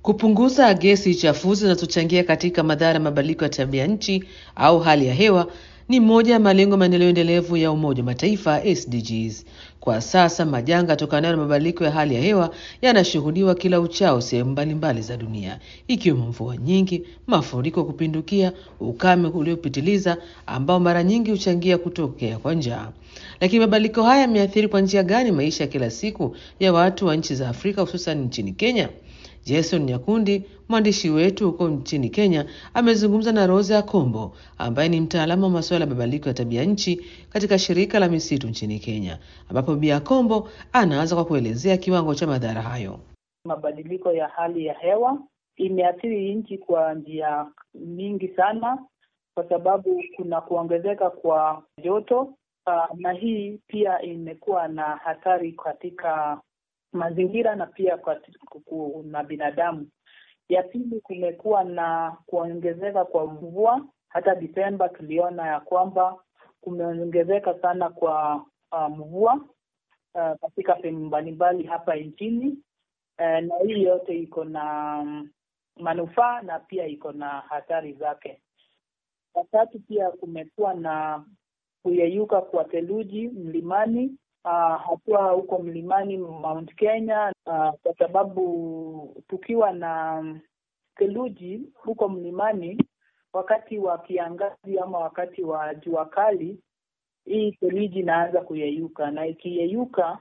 Kupunguza gesi chafuzi zinazochangia katika madhara ya mabadiliko ya tabia nchi au hali ya hewa ni moja ya malengo ya maendeleo endelevu ya Umoja wa Mataifa SDGs. Kwa sasa majanga yatokanayo na mabadiliko ya hali ya hewa yanashuhudiwa kila uchao sehemu mbalimbali za dunia, ikiwemo mvua nyingi, mafuriko kupindukia, ukame uliopitiliza ambao mara nyingi huchangia kutokea kwa njaa. Lakini mabadiliko haya yameathiri kwa njia gani maisha ya kila siku ya watu wa nchi za Afrika hususan nchini Kenya? Jason Nyakundi, mwandishi wetu huko nchini Kenya, amezungumza na Rosa Akombo ambaye ni mtaalamu wa masuala ya mabadiliko ya tabia nchi katika shirika la misitu nchini Kenya, ambapo Bi Akombo anaanza kwa kuelezea kiwango cha madhara hayo. Mabadiliko ya hali ya hewa imeathiri nchi kwa njia nyingi sana, kwa sababu kuna kuongezeka kwa joto uh, na hii pia imekuwa na hatari katika mazingira na pia kwa na binadamu. Ya pili, kumekuwa na kuongezeka kwa mvua. Hata Desemba tuliona ya kwamba kumeongezeka sana kwa uh, mvua uh, katika sehemu mbalimbali hapa nchini uh, na hii yote iko na um, manufaa na pia iko na hatari zake. Ya tatu, pia kumekuwa na kuyeyuka kwa theluji mlimani Uh, hatua huko mlimani Mount Kenya uh, kwa sababu tukiwa na theluji huko mlimani wakati wa kiangazi ama wakati wa jua kali, hii theluji inaanza kuyeyuka, na ikiyeyuka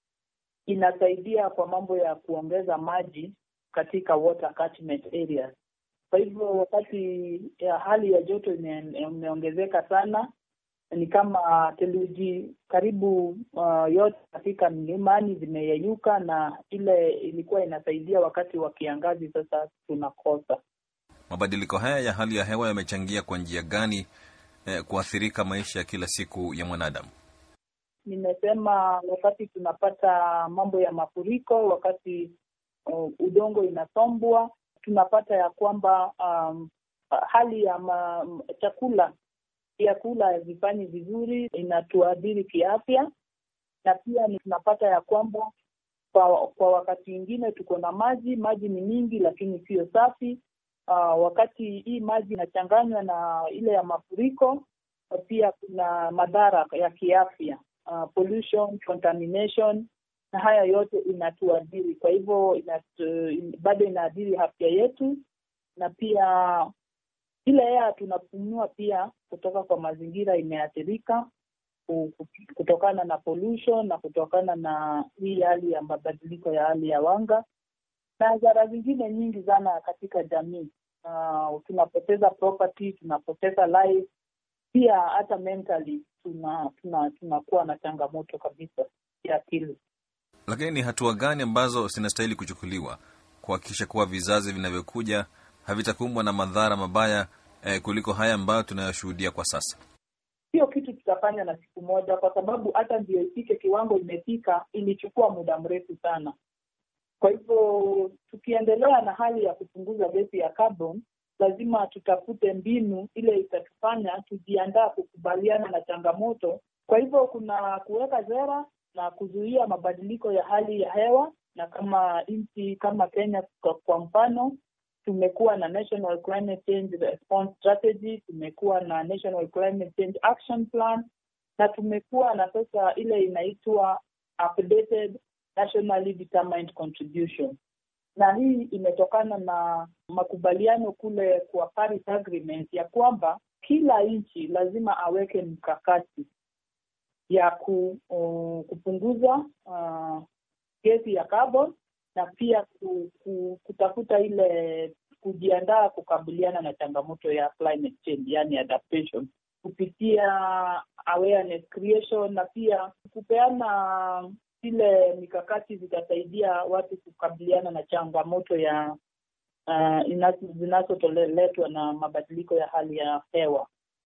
inasaidia kwa mambo ya kuongeza maji katika water catchment areas. Kwa hivyo wakati ya hali ya joto imeongezeka sana ni kama theluji karibu uh, yote katika mlimani zimeyeyuka, na ile ilikuwa inasaidia wakati wa kiangazi, sasa tunakosa. Mabadiliko haya ya hali ya hewa yamechangia kwa njia gani eh, kuathirika maisha ya kila siku ya mwanadamu? Nimesema wakati tunapata mambo ya mafuriko, wakati uh, udongo inasombwa, tunapata ya kwamba um, hali ya ma, chakula vyakula havifanyi vizuri, inatuadhiri kiafya, na pia ni tunapata ya kwamba kwa, kwa wakati mwingine tuko na maji, maji ni mingi lakini siyo safi. Uh, wakati hii maji inachanganywa na ile ya mafuriko, pia kuna madhara ya kiafya uh, pollution, contamination, na haya yote inatuadhiri. Kwa hivyo inatu, in, bado inaadhiri afya yetu na pia ile hewa tunapumua pia kutoka kwa mazingira imeathirika kutokana na pollution na kutokana na hii hali ya mabadiliko ya hali ya wanga na hadhara zingine nyingi sana katika jamii. Uh, tunapoteza property, tunapoteza life, pia hata mentally tuna tunakuwa tuna, tuna na changamoto kabisa ya akili. Lakini ni hatua gani ambazo zinastahili kuchukuliwa kuhakikisha kuwa vizazi vinavyokuja havitakumbwa na madhara mabaya eh, kuliko haya ambayo tunayoshuhudia kwa sasa? Sio kitu tutafanya na siku moja, kwa sababu hata ndio ifike kiwango imefika, ilichukua muda mrefu sana. Kwa hivyo tukiendelea na hali ya kupunguza gesi ya carbon, lazima tutafute mbinu ile itatufanya tujiandaa kukubaliana na changamoto. Kwa hivyo kuna kuweka sera na kuzuia mabadiliko ya hali ya hewa, na kama nchi kama Kenya kwa, kwa mfano tumekuwa na National Climate Change Response Strategy, tumekuwa na National Climate Change Action Plan na tumekuwa na sasa ile inaitwa updated nationally determined contribution, na hii imetokana na makubaliano kule kwa Paris Agreement ya kwamba kila nchi lazima aweke mkakati ya ku, uh, kupunguza uh, gesi ya carbon na pia ku, ku, kutafuta ile kujiandaa kukabiliana na changamoto ya climate change, yani adaptation, kupitia awareness creation na pia kupeana zile mikakati zitasaidia watu kukabiliana na changamoto ya uh, zinazoletwa na mabadiliko ya hali ya hewa.